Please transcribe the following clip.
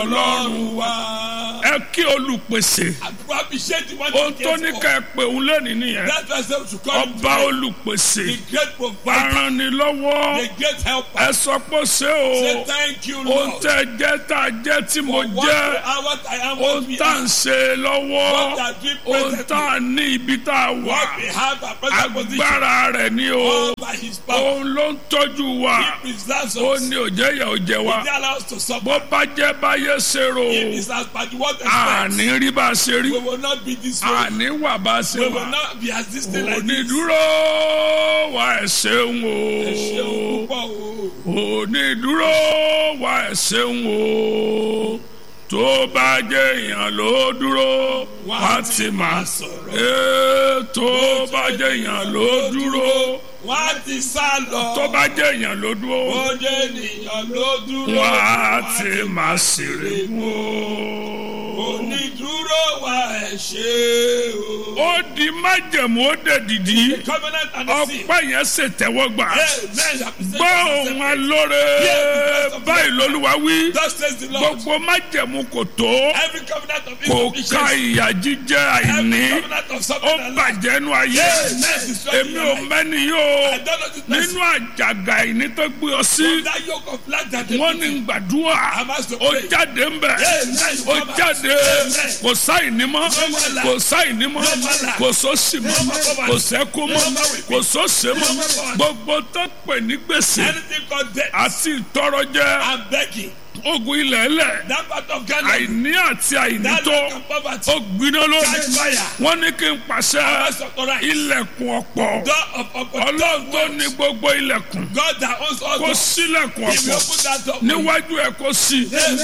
ọlọ́run wa. ẹ kí olùpèsè àdúrà bí ṣé ti wọ́n ohun ti tó ní ká ẹ pè òun lónìí nìyẹn That's why I say we should call him ọba today. olùpèsè the great provider aranilọ́wọ́ the great helper. ẹ sọ pé ṣé say o thank you ohun Lord. tẹ jẹ́ tá a jẹ́ tí mo for what jẹ́ we are what I am what ohun we tá à are. ń ṣe lọ́wọ́ What we are doing ohun presently. tá a ní ibi tá a wà what we have our present position. agbára rẹ̀ ni o all by his power. òun ló ń tọ́jú wa he preserves ó us. ní òjẹ́ ìyà òjẹ́ wa he allows us to suffer. bó bá jẹ́ báyé ṣe rò if it's as bad what àní expect. rí bá a ṣe rí we will not be this way. àní wà bá a ṣe we wà will not be as this thing like this. onídúró wa ẹ̀ ṣeun ẹ ṣeun o púpọ̀ o. onídúró wa ẹ̀ ṣeun o tó bá jẹ́ èèyàn ló dúró wá ti máa sọ̀rọ̀ ee tó bá jẹ́ èèyàn ló dúró wọ́n á ti sá lọ. tó bá jẹ́ èèyàn ló dúró ó jẹ́ ènìyàn ló dúró. wá ti máa ṣèrè mú o. onídúró wa ẹ ṣe o. ó di májẹ̀mú ó dẹ̀ dìdí the covenant and the seal. ọpẹ́ yẹn ṣètẹ́wọ́gbà amen appreciate gbọ́ ohun alóore báyìí lolúwa wí thus says the lord. gbogbo májẹ̀mú kò tó every covenant of kò ká insufficiency. ìyà jíjẹ àìní every covenant of ó suffering and lack. bàjẹ́ nu ayé amen destroy èmi ò mẹ́ni yóò I don't know this person. nínú àjàgà àìní tó gbé ọ sí that yoke of lack that they wọ́n put ní in. gbàdúrà I'm asked to ó pray. jáde ń bẹ̀ Amen. ó jáde kò sáìní mọ́ wàhálà. kò sáìní mọ́ wàhálà. kò sósì mọ́ wàhálà. kò sẹ́kù mọ́ wàhálà. kò sósè mọ́ gbogbo tó pè ní gbèsè anything called debt. àti ìtọrọjẹ I'm begging. ogun ilẹ̀ ẹlẹ̀ that part of Ghana. àìní àti àìní that tó lack of poverty. ó gbiná catch lónìí fire. wọ́n ní kí n pàṣẹ House of right. ilẹ̀kùn ọ̀pọ̀ door of opportunity. ọlọ́run tó ní gbogbo ilẹ̀kùn God that owns all kó doors. sílẹ̀kùn If you ọ̀pọ̀ open that door. níwájú ẹ̀ kó sí Amen.